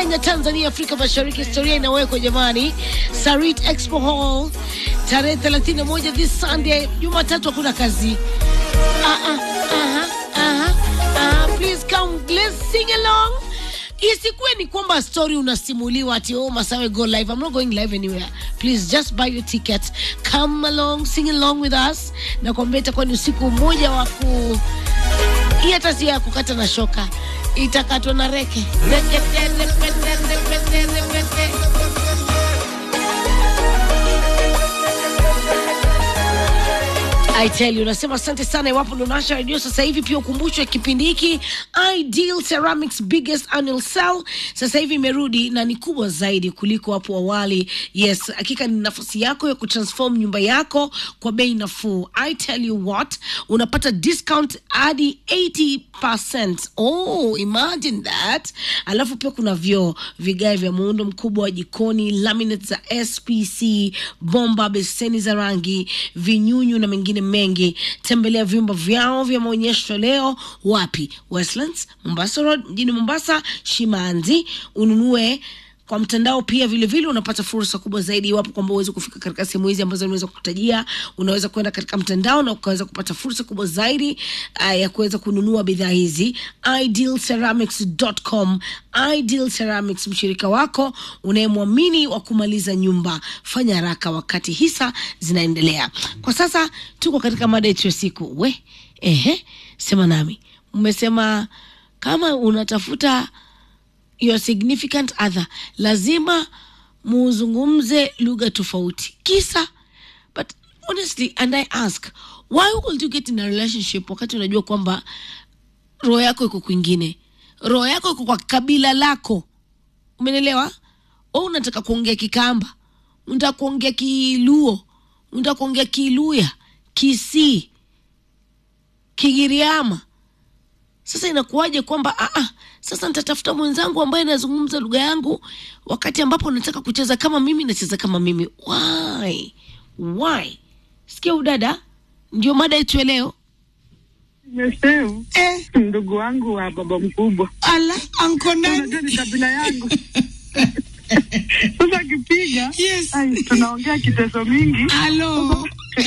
Kenya, Tanzania, Afrika Mashariki. Historia inawekwa jamani. Sarit Expo Hall tarehe 31 this Sunday, Jumatatu hakuna kazi. Ah, ah, aha, aha, aha. Please come, let's sing along. Isikuwe ni kwamba story unasimuliwa ati oh Masawe go live. I'm not going live anywhere. Please just buy your ticket. Come along, sing along with us. Na kwambia itakuwa ni usiku mmoja wa ku hii hata si ya kukata na shoka, itakatwa na reke. Rekete, repete, repete, repete. I tell you, nasema asante sana iwapo ndo nasha redio sasa hivi. Pia ukumbushwe kipindi hiki Ideal Ceramics biggest annual sale sasa hivi imerudi na ni kubwa zaidi kuliko hapo awali. Yes, hakika ni nafasi yako ya kutransform nyumba yako kwa bei nafuu. I tell you what, unapata discount hadi 80%. Oh, imagine that. Alafu pia kuna vyoo, vigae vya muundo mkubwa wa jikoni, laminate za SPC, bomba, beseni za rangi, vinyunyu na mengine mengi. Tembelea vyumba vyao vya maonyesho leo. Wapi? Westlands, Mombasa Road, mjini Mombasa, Shimanzi. Ununue kwa mtandao pia vile vile unapata fursa kubwa zaidi iwapo kwamba uweze kufika katika sehemu hizi ambazo nimeweza kutajia. Unaweza kwenda katika mtandao na ukaweza kupata fursa kubwa zaidi uh, ya kuweza kununua bidhaa hizi. Idealceramics.com. Ideal Ceramics, mshirika wako unayemwamini wa kumaliza nyumba. Fanya haraka wakati hisa zinaendelea. Kwa sasa tuko katika mada yetu ya siku. We, ehe, sema nami. Mmesema kama unatafuta your significant other lazima muzungumze lugha tofauti kisa but honestly and i ask why would you get in a relationship wakati unajua kwamba roho yako iko kwingine roho yako iko kwa kabila lako umenelewa o unataka kuongea kikamba unataka kuongea kiluo unataka kuongea kiluya kisii kigiriama sasa inakuwaje kwamba ah, ah, sasa nitatafuta mwenzangu ambaye anazungumza lugha yangu wakati ambapo nataka kucheza kama mimi nacheza kama mimi why why sikia udada ndio mada yetu ya leo Meseu, eh, ndugu wangu wa baba mkubwa, ala anko unajua ni kabila yangu. Sasa akipiga Yes. ai, tunaongea kiteso mingi. alo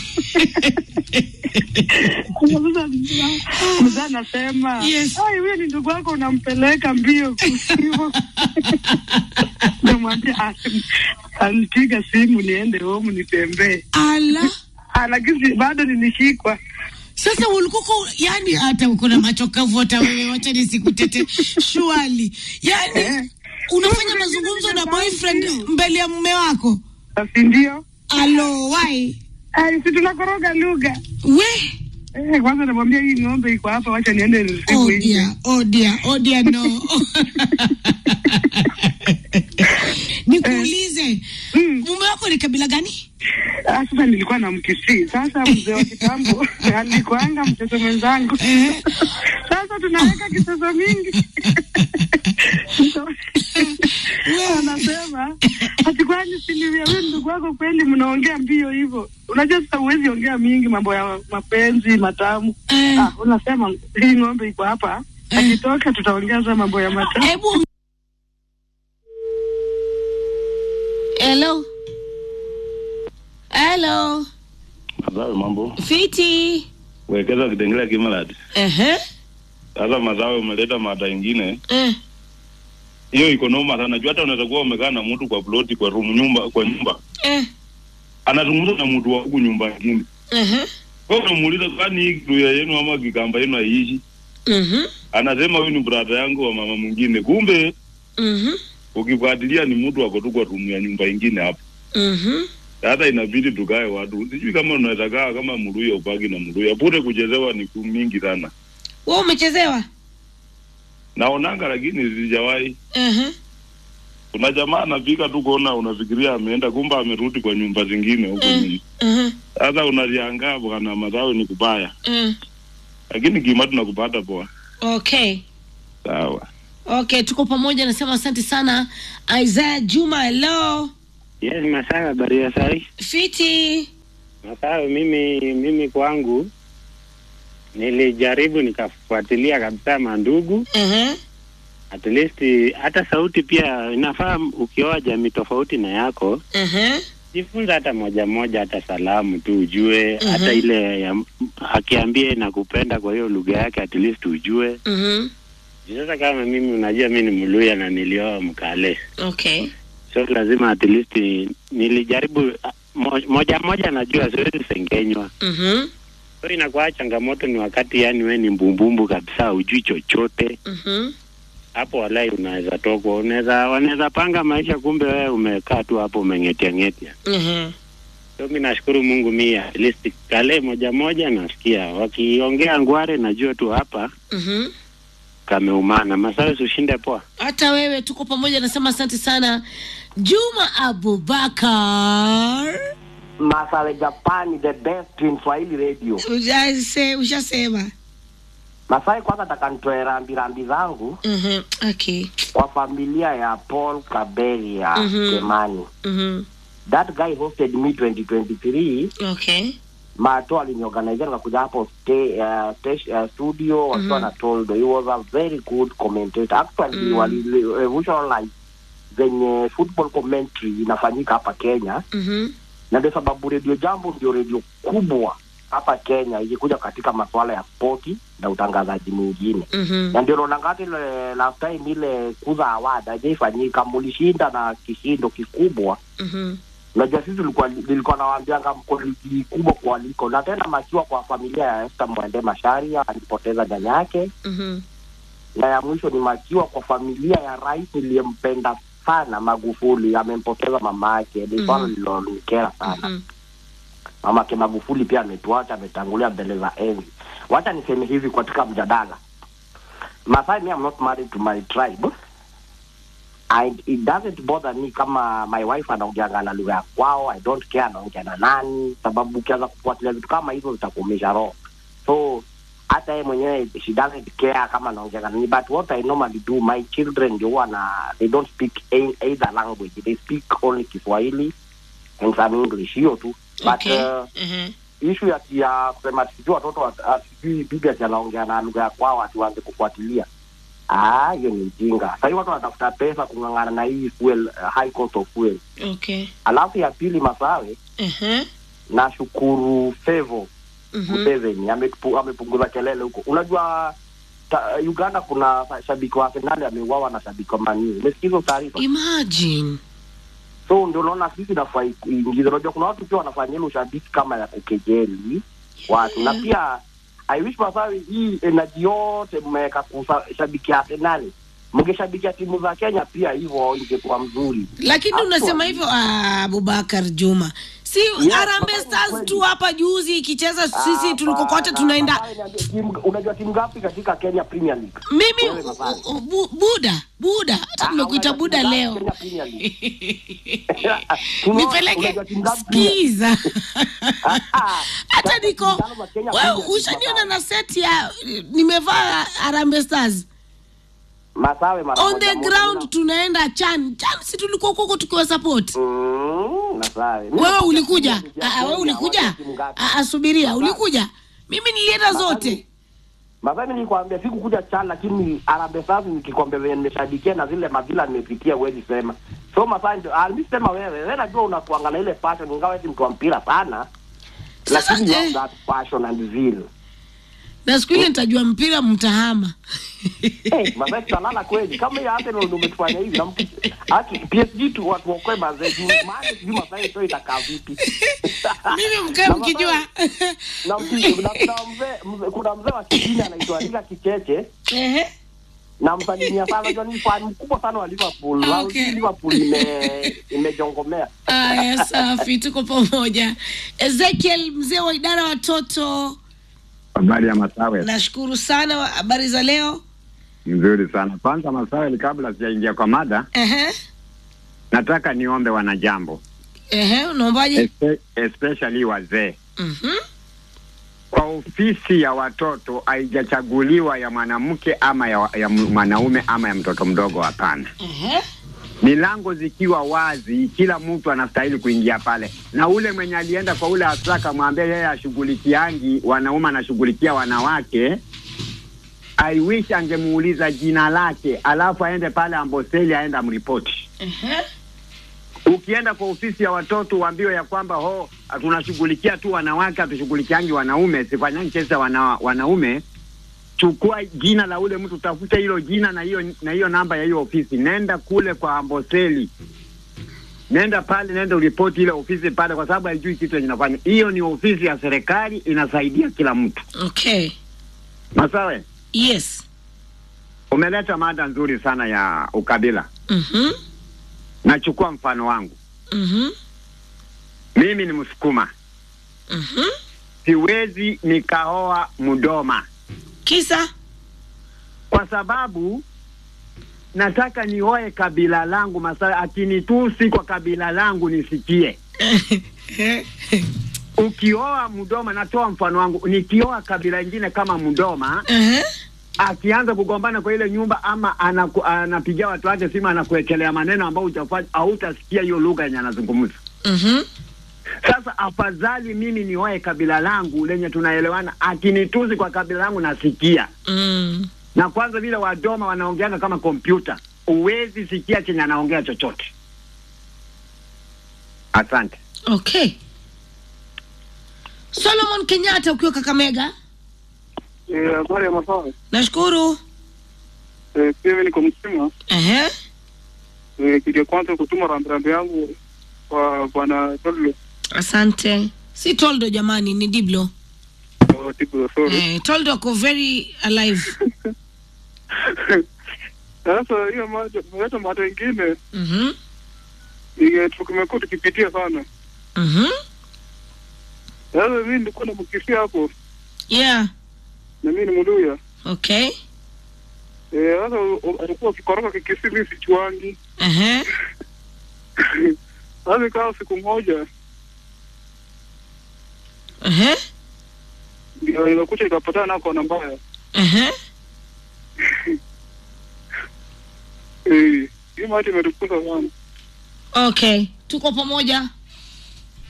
Sasa mzaa- mzaa anasema Yes. ai, huyo ni ndugu wako, unampeleka mbio hivyo. Namwambia "Ah, anipiga simu niende home nitembee, ala Ah, lakini bado nilishikwa. sasa ulikuko yani hata uko na macho kavu hata wewe wacha nisikutete shwali yani Eh. unafanya mazungumzo na boyfriend mbele ya mume wako Basi ndio alo why ai, si tunakoroga lugha we Eh, kwanza namwambia hii ng'ombe iko hapa, wacha niende nisiku Oh nje. dear, oh dear, oh dear, no. Nikuulize, Mm. mume wako ni kabila gani? Ah, Sasa nilikuwa na mkisii. Sasa mzee wa kitambo alikuanga mtoto mwenzangu. Eh. Sasa tunaweka kisoso mingi. Anasema ati kwani siliwia wewe ndugu wako kweli mnaongea mbio hivyo? Unajua sasa huwezi ongea mingi mambo ya mapenzi matamu. Eh. Ah, unasema hii ng'ombe iko hapa. Akitoka tutaongeza mambo ya matamu. Hebu Hello. Hello. Mazawe mambo, Fiti. wekeza kitengela kimalati. Ehe. Sasa Mazawe umeleta mada ingine, Eh. hiyo iko noma sana. Juu hata unaweza kuwa umekaa na mtu kwa ploti, kwa room, nyumba, kwa nyumba, Eh. anazungumza na mtu wa huku nyumba ingine. Ehe. Wewe unamuuliza kwani hii kitu ya yenu ama kikamba yenu haiishi? Mhm. Anasema huyu ni brother yangu wa mama mwingine, kumbe Mhm. ukifuatilia ni mtu ako tu kwa room ya nyumba ingine hapo. Mhm. Hata inabidi tukae watu, sijui kama unaweza kaa kama Mluya upagi na Mluya, bure kuchezewa ni mingi sana. Wewe umechezewa? Naonanga lakini sijawahi Ehe. kuna jamaa anapika tu kuona, unafikiria ameenda, kumbe amerudi kwa nyumba zingine huko Mm. nyuma. Ehe. Sasa unaliangaa bwana, mazao ni kubaya, Mm. lakini kima tunakupata poa. Okay. Sawa. Okay, tuko pamoja. Nasema asante sana Isaiah Juma. Hello. Yes, Masawe, habari ya sai? Fiti. Masawe, mimi mimi kwangu nilijaribu nikafuatilia kabisa mandugu, Ehe. at least hata sauti pia inafaa ukioa jamii tofauti na yako Ehe. jifunza hata moja moja hata salamu tu ujue Mhm. hata ile ya, akiambia nakupenda kwa hiyo lugha yake at least ujue Mhm. sasa kama mimi unajua mi ni mluya na nilioa mkale Okay. so lazima at least nilijaribu ah, mo, moja moja najua siwezi sengenywa Mhm. so inakuwa changamoto ni wakati yani we ni mbumbumbu kabisa ujui chochote Mhm. hapo walai unaweza tokwa unaweza wanaweza panga maisha kumbe wewe umekaa tu hapo umengetia ngetia Ehe. so mi nashukuru mungu mi at least kale moja moja nasikia wakiongea ngware najua tu hapa Mhm. kameumana masawe ushinde poa hata wewe tuko pamoja nasema asante sana juma abubakar Masawe Japani, the best in Swahili radio. Ujase- ushasema Masai, kwanza nataka nitoe rambirambi zangu Mhm. okay kwa familia ya Paul Kaberia Mhm. Kemani. Mhm. That guy hosted me 2023. okay Mato aliniorganize nikakuja hapo stay, uh, stay, uh, studio wakiwa Mhm. na Toldo. He was a very good commentator. Actually Mm. wali revolutionize zenye football commentary inafanyika hapa Kenya. Mhm. na ndio sababu redio jambo ndio redio kubwa hapa Kenya ikikuja katika masuala ya spoti na utangazaji mwingine, Mhm. na ndio naona ngati ile last time ile kuza award hajaifanyika, mulishinda na kishindo kikubwa. Mhm. Unajua sisi tulikuwa nilikuwa nawaambianga mko ligi kubwa kualiko, na tena makiwa kwa familia ya Esther Mwende Masharia alipoteza nyanya yake, Mhm. na ya mwisho ni makiwa kwa familia ya rais niliyempenda sana Magufuli, amempoteza mama yake. Ni swala Mhm. lilonikera sana Mhm. mamake Magufuli pia ametuacha, ametangulia mbele za enzi. Wacha niseme hivi katika mjadala, Masai, me I'm not married to my tribe and it doesn't bother me kama my wife anaongeanga na lugha ya kwao. I don't care anaongea na nani, sababu ukianza kufuatilia vitu kama hivyo zitakuumisha roho. So hata yeye mwenyewe she doesn't care kama anaongea na nani, but what I normally do, my children ndio huwa na they don't speak a- either language, they speak only Kiswahili and some English, hiyo tu but okay uh, Mhm. ishu ya ya kusema sijui watoto wat- ah, sijui bibi ati anaongea na lugha ya kwao ati waanze kufuatilia Ah, hiyo ni ujinga. Sahii watu wanatafuta pesa kung'ang'ana na hii fuel, uh, high cost of fuel. okay Alafu ya pili, Masawe, Mhm. nashukuru Fevo Mhm. Museveni amepu- amepunguza kelele huko. Unajua ta, Uganda kuna shabiki wa Arsenal ameuawa na shabiki wa Man U. Umesikia hizo taarifa? imagine So ndio unaona sisi nafai kuingiza. Unajua kuna watu pia wanafanya ile ushabiki kama ya kukejeli watu na pia I wish Masawi hii energy yote mmeweka kushabikia Arsenal, mngeshabikia timu za Kenya pia hivyo, ingekuwa mzuri. lakini Actually- unasema hivyo ah, abubakar juma si Yes, Harambee Masawi, stars kweli. tu hapa juzi ikicheza sisi Ah, tulikokote hapana, tunaenda Masawi, niambie, timu- Unajua timu ngapi katika Kenya Premier League? mimi Wewe, Masawi. u- u- bu- buda buda hata Ah, nimekuita unajua buda timu ngapi leo Kenya Premier League? Tunaona- nipeleke unajua timu ngapi Premier League? skiza Ah, ah, hata sasa niko timu tano za Kenya wewe Premier League, ushaniona Masawi. na seti ya nimevaa Harambee Stars Masawe mara on moja the moja, ground una- tunaenda chan chan si tulikuwa huko tukiwa support Mm, Masawe. Mimi wewe nakwambia ulikuja timu ya Ah, ah, wewe Kenya, ulikuja wacha timu ngapi? Ah, ah, subiria Masawe. ulikuja mimi nilienda zote Masai nilikwambia sikukuja chan lakini Harambee Stars nikikwambia venye nimeshabikia na zile madhila nimepitia huwezi sema. So Masai ndio alisema wewe, wewe najua unakuanga na ile passion ingawa eti mtu wa mpira sana. Sasa, Lakini you have eh. that passion and zeal. na siku ile nitajua mpira mtahama Eh, Masai tutalala kweli kama hiyo Arsenal ndio umetufanya hivi na mtu haki PSG tu watu wakoe mazee juu maana sijui Masai sio itakaa vipi. mimi mkae Na mkijua na mtu- na kuna mzee mzee- kuna mzee wa kijini anaitwa Rika Kicheche Ehe. namsalimia sana unajua ni fan mkubwa sana wa Liverpool Okay. okay. Liverpool ime imejongomea Aya, safi, tuko pamoja. Ezekiel, mzee wa idara watoto, Habari ya Masawe, nashukuru sana. wa- Habari za leo? nzuri sana. Kwanza Masawe, kabla sijaingia kwa mada, Ehe, nataka niombe wanajambo, ehe, unaombaje? espe- especially wazee, Mhm, kwa ofisi ya watoto haijachaguliwa ya mwanamke ama ya, ya mwanaume ama ya mtoto mdogo, hapana. ehe, Milango zikiwa wazi, kila mtu anastahili kuingia pale, na ule mwenye alienda kwa ule afisa akamwambia yeye ashughulikiangi wanaume, anashughulikia wanawake, I wish angemuuliza jina lake, alafu aende pale Amboseli aende amripoti. Ehe. Ukienda kwa ofisi ya watoto uambiwe ya kwamba ho tunashughulikia tu wanawake, hatushughulikiangi wanaume, sifanyangi kesi ya wana, wanaume. Chukua jina la ule mtu, tafuta hilo jina na hiyo na hiyo namba ya hiyo ofisi, nenda kule kwa Amboseli, nenda pale, nenda uripoti ile ofisi pale, kwa sababu haijui kitu yenye inafanya. Hiyo ni ofisi ya serikali, inasaidia kila mtu. Okay. Masawe, Yes. umeleta mada nzuri sana ya ukabila. Mhm. Nachukua mfano wangu, Mhm. mimi ni Msukuma, Mhm. siwezi nikaoa Mdoma Kisa? kwa sababu nataka nioe kabila langu. Masawe akinitusi kwa kabila langu nisikie. Ukioa Mdoma, natoa mfano wangu, nikioa kabila ingine kama Mdoma, Ehe. akianza kugombana kwa ile nyumba ama anaku, anapigia watu wake simu, anakuwekelea maneno ambayo hujafanya, hautasikia hiyo lugha yenye anazungumza. Mhm. Sasa afadhali mimi nioe kabila langu lenye tunaelewana, akinitusi kwa kabila langu nasikia. Mm. Na kwanza vile Wadoma wanaongeanga kama kompyuta, huwezi sikia chenye anaongea chochote. Asante. Okay. Solomon Kenyatta ukiwa Kakamega. Eh, habari ya masawe. Nashukuru. Eh, pia mimi niko mzima. Ehe. Eh, kitu ya kwanza kutuma rambirambi yangu kwa bwana Tollo Asante. Si Toldo jamani, ni Diblo. wa Tibu Sorry. Eh, Toldo ako very alive. Sasa hiyo moja, hata mada ingine Mhm. ile tumekuwa tukipitia sana. Mhm. Sasa mimi nilikuwa na mkisia hapo Yeah. na mimi ni Mluya. Okay. Eh, sasa u- u- alikuwa akikoroka kikisi mimi sichuangi. Ehe. Sasa ikawa siku moja Ehe. ndio ilikuja ikapatana na kona mbaya. Ehe. Eh, hiyo mada imetukuza sana. Okay. Tuko pamoja.